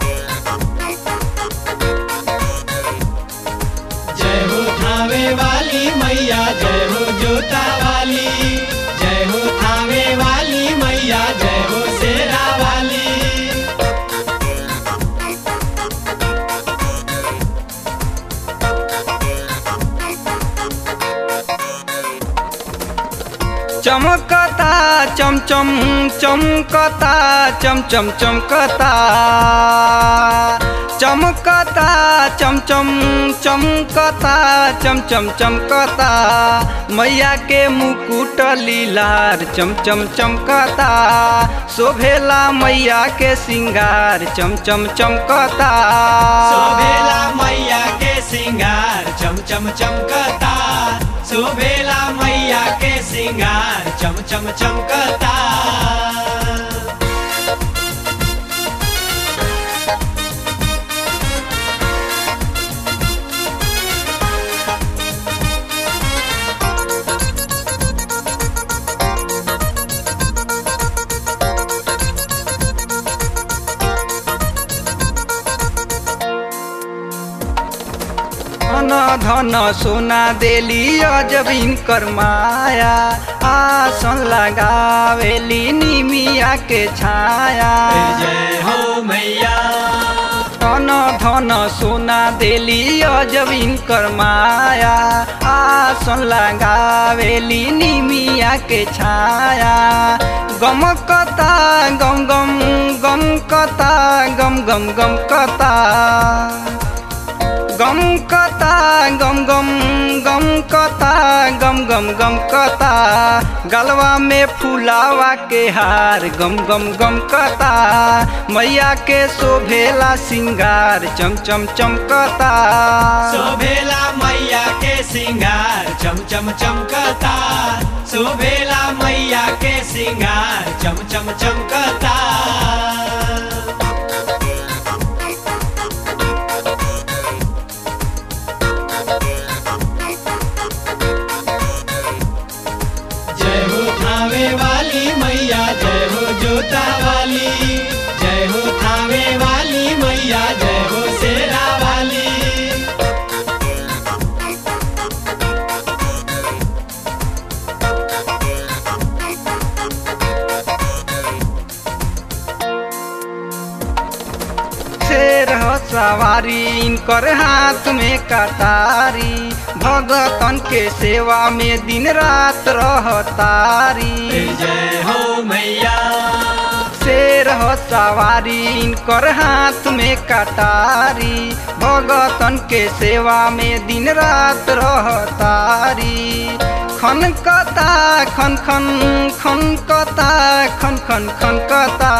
जय हो थावे वाली मैया जय हो जोता वाली जय हो थावे वाली मैया जय हो शेरा वाली चमकता चम चम चमकता चम चम चमकता चमकता चम चम चमकता चम चम चमकता मैया के मुकुट लीलार चम चम चमकता शोभेला मैया के सिंगार चम चम चमकता शोभेला मैया के सिंगार चम चम चमकता शोभेला मैया के सिंगार चम चम चमकता धन धन सोना देली अजब इनकर माया आसन लगावेली निमिया के छाया जय हो मैया धन धन सोना देली अजब इनकर माया आसन लगावेली निमिया के छाया गम कता गम गम गम कता गम गम गम कता गम कता गम गम गम कता गम गम गम कता गलवा में फुलावा के हार गम गम गम कता मैया के शोभेला सिंगार चम चम चमकता शोभेला मैया के सिंगार चम चम चमकता शोभेला मैया के सिंगार चम चम चमकता जय हो थावे वाली मैया जय हो जोता वाली जय हो थावे वाली मैया जय हो शेरा वाली शेर ह सवारी इनकर हाथ में कटारी भगतन के सेवा में दिन रात रहतारी जय हो मैया शेर ह सवारी इनकर हाथ में कटारी भगतन के सेवा में दिन रात रहतारी खन कता खन खन खन कता खन खन खन कता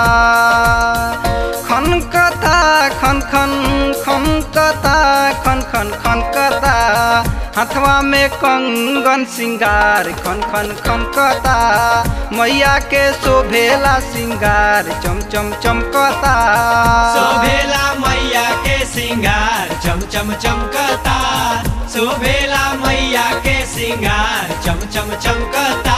खन कता खन खन खन कता खन खन खन कता हाथवा में कंगन सिंगार खन खन खन कता मैया के शोभेला सिंगार चम चम चमकता शोभेला मैया के सिंगार चम चम चमकता शोभेला मैया के सिंगार चम चम चमकता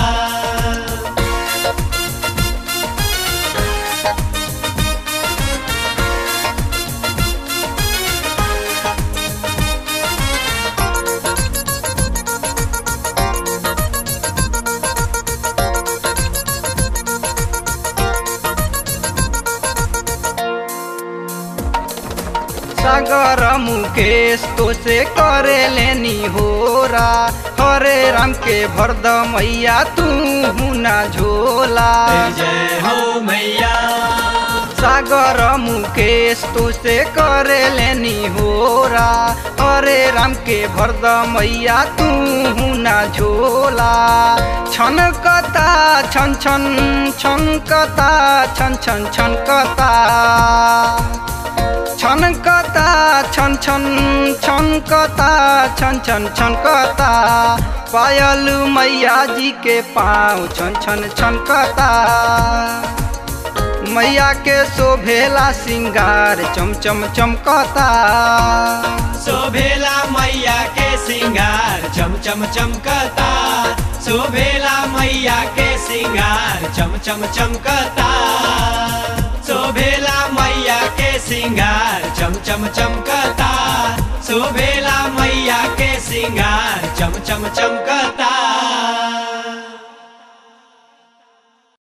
सागर मुकेश तो से करे लेनी होरा हरे राम के भरद मैया तू ना झोला जय हो मैया सागर मुकेश तो से करे लेनी होरा हरे राम के भरद मैया तू ना झोला छन कता छन छन छन कता छन छन छन कता छनकता छन छन छनकता छन छन छनकता पायल मैया जी के पाँव छन छन छनकता मैया के शोभेला सिंगार चम चम चमकता शोभेला मैया के सिंगार चम चम चमकता शोभेला मैया के सिंगार चम चम चमकता शोभेला मैया सिंगार चम चम चमकता शोभेला मैया के सिंगार चम चम चमकता